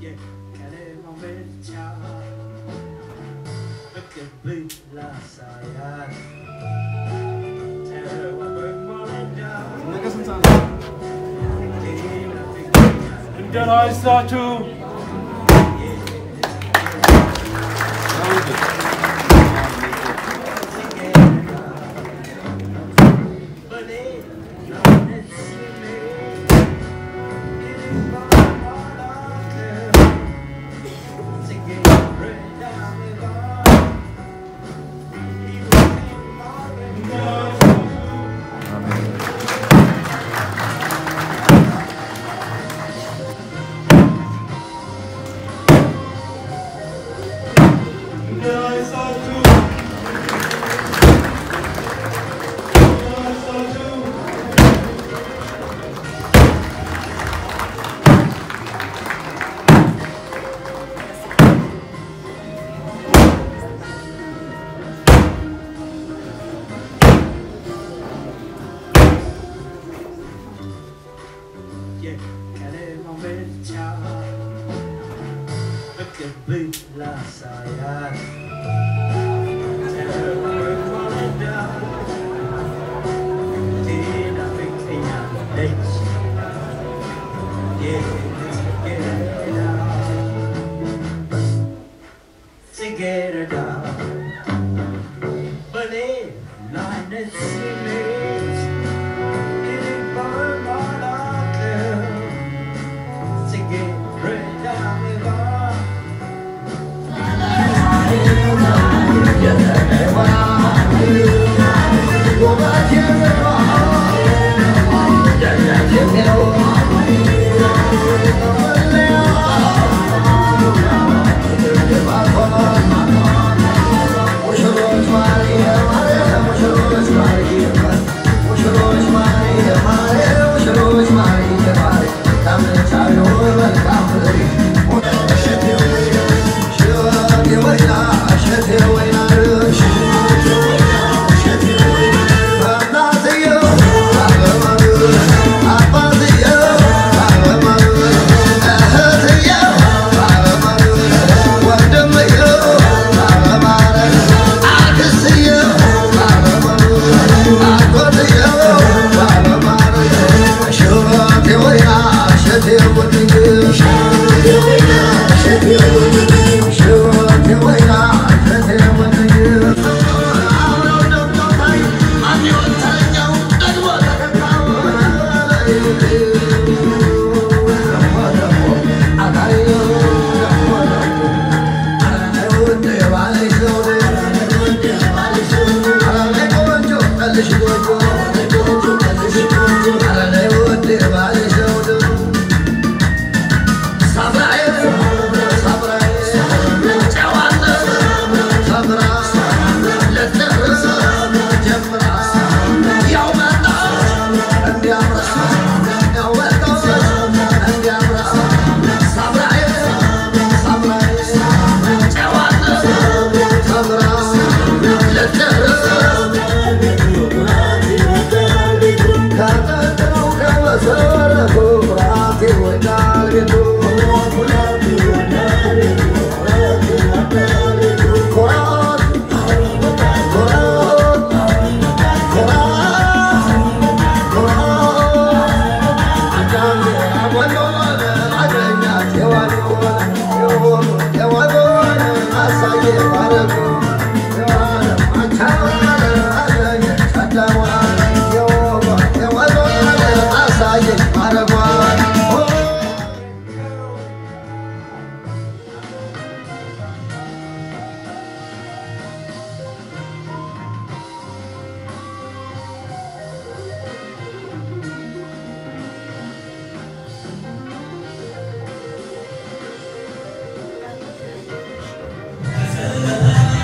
የቀለማው ብቻ ፍቅር ብላ ሳያት ነገ ስንት ሰዓት ነው? እንደና ይስጣችሁ። እንደና ይስጣችሁ። እንደና ይስጣችሁ። የቀለማው ብቻ ፍቅር ብላ ሳያት ጽጌረዳ በሌላ አይነት ስሜት Thank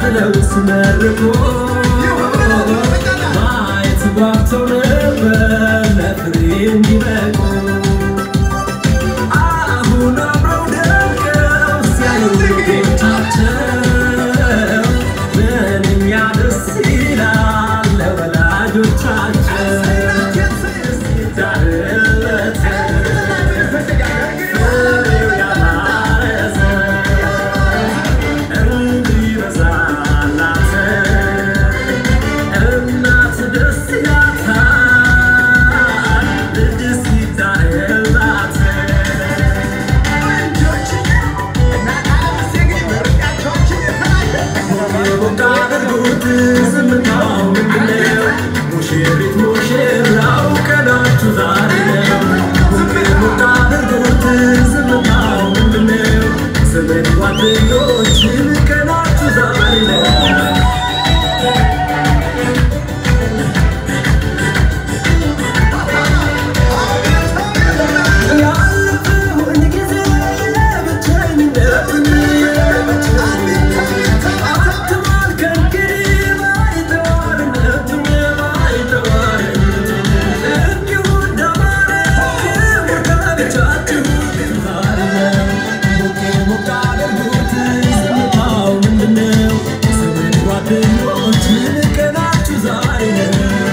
ብለው ሲመርቁ ማየት ጓግተው ነበር ለፍሬ እንዲበቁ አሁን አብረው ደምቀው ሲያዩ ልጆቻቸው ምንኛ ደስ ይላል ለወላጆቻቸው ሲታረለት ፍሬው ያማረ እንዲበዛላት እናት ደስ ይላታል ልጅ ሲታረላት ወዳደርጉት ዝምታው ምንድነው? ሙሽሪት ሙሽራው ቀናችሁ ዛሬ ነው። ወዳደርጉት ዝምታው ምንድነው? ዘመድ ጓደኞችን ቀናችሁ ዛሬ ነው። ያለፈውን ጊዜ ብቸኝነትን አትማል ከእንግዲህ ባይተዋርነትን ባይተዋርነትን እንዲሁ እንደማረ ክብር ከብቻችሁ ዛሬ ነው። ሞቅ ሞቅ አድርጉት ዝምታው ምንድነው? ዘመድ ጓደኞችን ቀናችሁ ዛሬ ነው።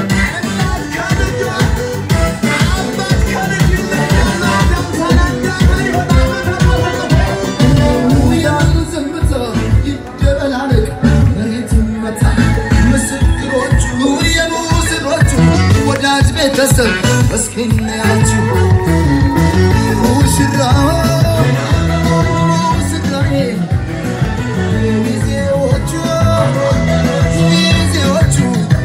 ወዳጅ ቤተሰብ እስኪ እናያችሁ ሙሽራው ሙሽራዬ ሚዜዎቹ ሚዜዎቹ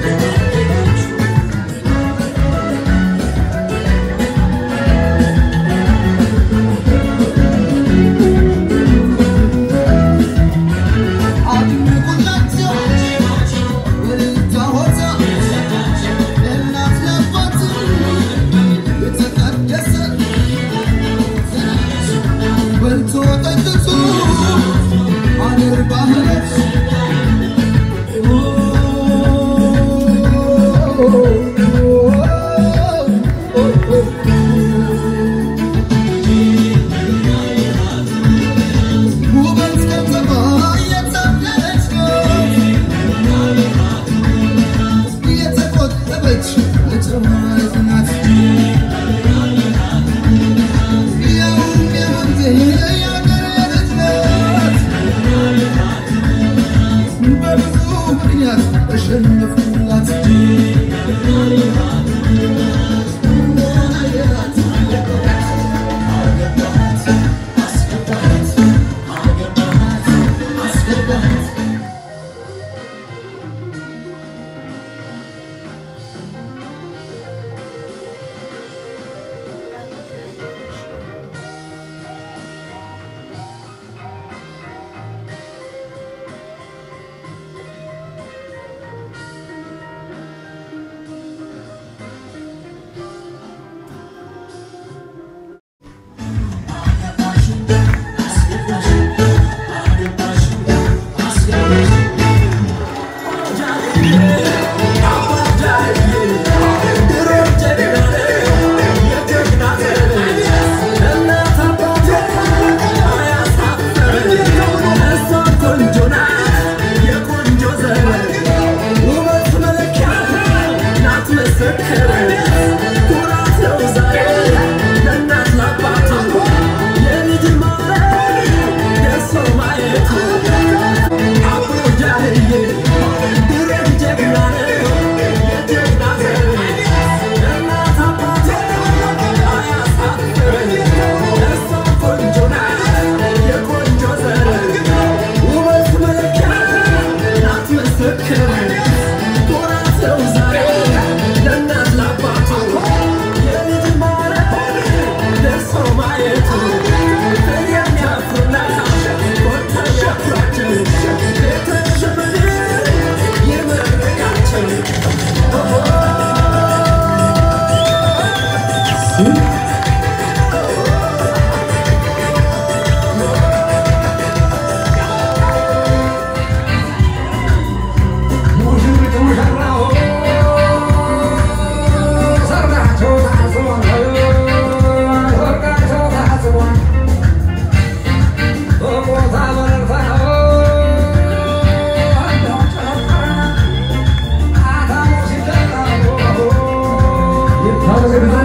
አድምቁላቸው ወልታ ሆታ ለእናት ለአባት የተቀደሰ በልቶ ጠጥቶ አገር ባህለት ውበት ከተማ የታደለች የተቆጠበች ለጨዋነት ናት ያውም የወንዝ የአገር ልጅ ናት በብዙ ምክንያት ተሸነፍኩላት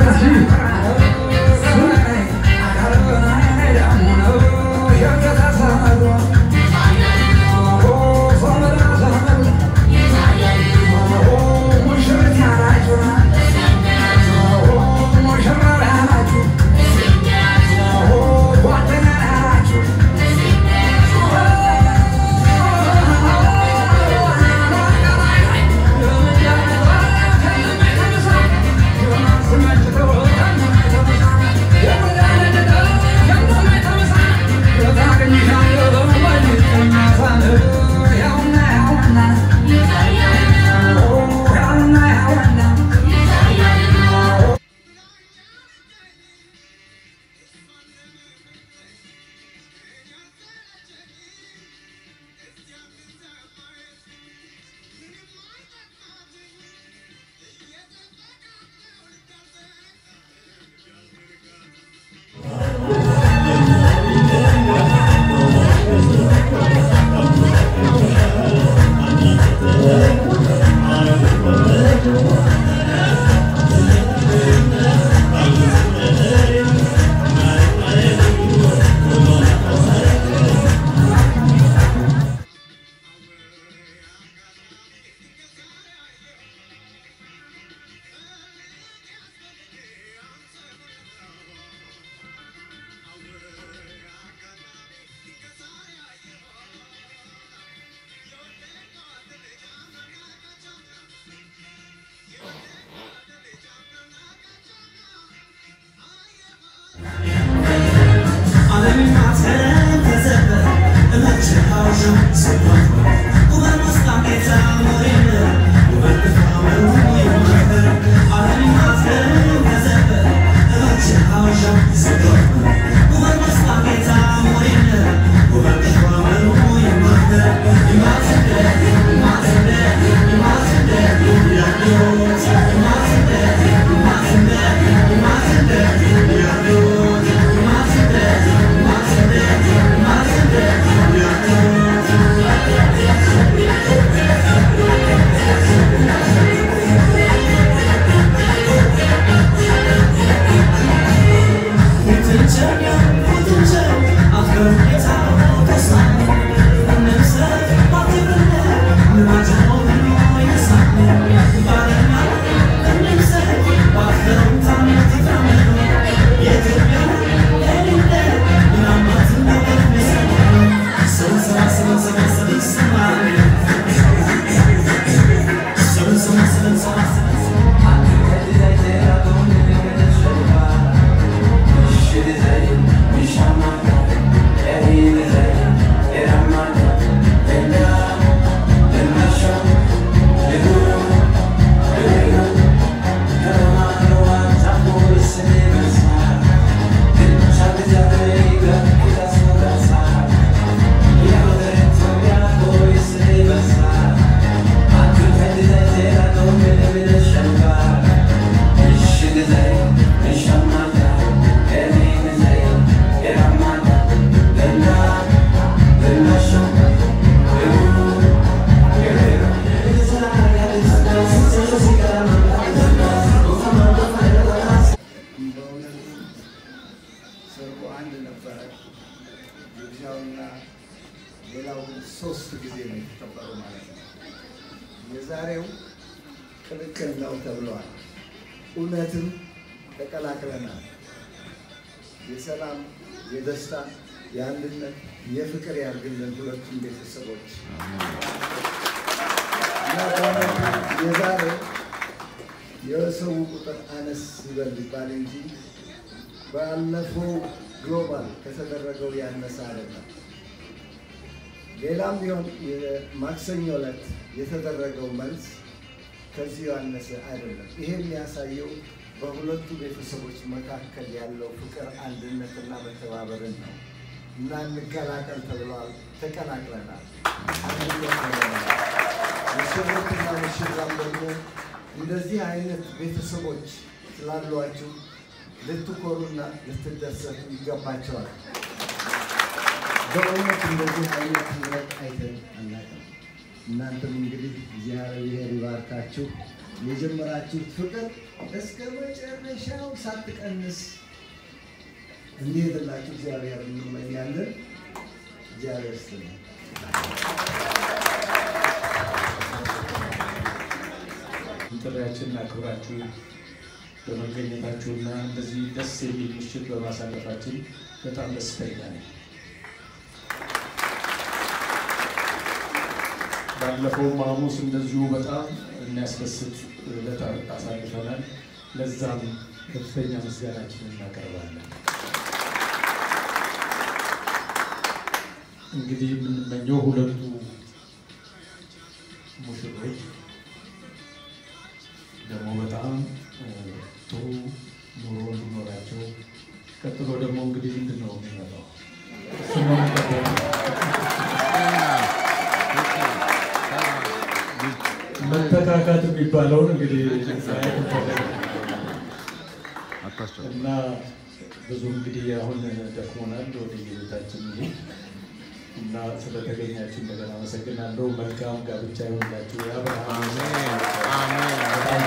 ሌላው ሶስት ጊዜ ነው የተከበሩ ማለት ነው። የዛሬው ቅልቅል ነው ተብለዋል። እውነትም ተቀላቅለናል። የሰላም፣ የደስታ፣ የአንድነት፣ የፍቅር ያድርግልን ሁለቱም ቤተሰቦች እና በእውነቱ የዛሬው የሰው ቁጥር አነስ ይበል ይባል እንጂ ባለፈው ግሎባል ከተደረገው ያነሰ አይደለም። ሌላም ቢሆን ማክሰኞ ዕለት የተደረገው መልስ ከዚህ ያነሰ አይደለም። ይሄ የሚያሳየው በሁለቱ ቤተሰቦች መካከል ያለው ፍቅር፣ አንድነትና መተባበርን ነው እና እንቀላቀል ተብለዋል። ተቀላቅለናል። አንድነት ሆነናል። ሙሽሮችና ሙሽራም ደግሞ እንደዚህ አይነት ቤተሰቦች ስላሏችሁ ልትኮሩና ልትደሰቱ ይገባቸዋል። በእውነት እንደዚህ አይነት ህብረት አይተን አናውቅም። እናንተም እንግዲህ እግዚአብሔር ይባርካችሁ። የጀመራችሁት ፍቅር እስከ መጨረሻው ሳትቀንስ እንዲሄድላችሁ እግዚአብሔር እንመኛለን። እግዚአብሔር ይስጥልኝ። ጥሪያችንን አክብራችሁ በመገኘታችሁና እንደዚህ ደስ የሚል ምሽት በማሳለፋችን በጣም ደስተኛ ነኝ። ባለፈውም ሐሙስ እንደዚሁ በጣም የሚያስደስት ዕለት አሳልፈናል። ለዛም ከፍተኛ ምስጋናችንን እናቀርባለን። እንግዲህ የምንመኘው ሁለቱ ሙሽሮች ደግሞ በጣም እ፣ ጥሩ ኑሮ እንዲኖራቸው ቀጥሎ ደግሞ እንግዲህ ምንድን ነው የሚመጣው? እሱን ነው የምንጠብቀው። መተካካት የሚባለውን እንግዲህ ማየት እንፈልጋለን። እና ብዙ እንግዲህ አሁን ደክሞናል፣ ወደ የቤታችን እንሂድ እና ስለተገኛችሁ እንደገና አመሰግናለሁ። መልካም ጋብቻ ይሆንላችሁ። የአብርሃም በጣም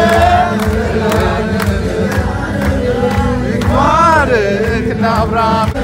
Abraham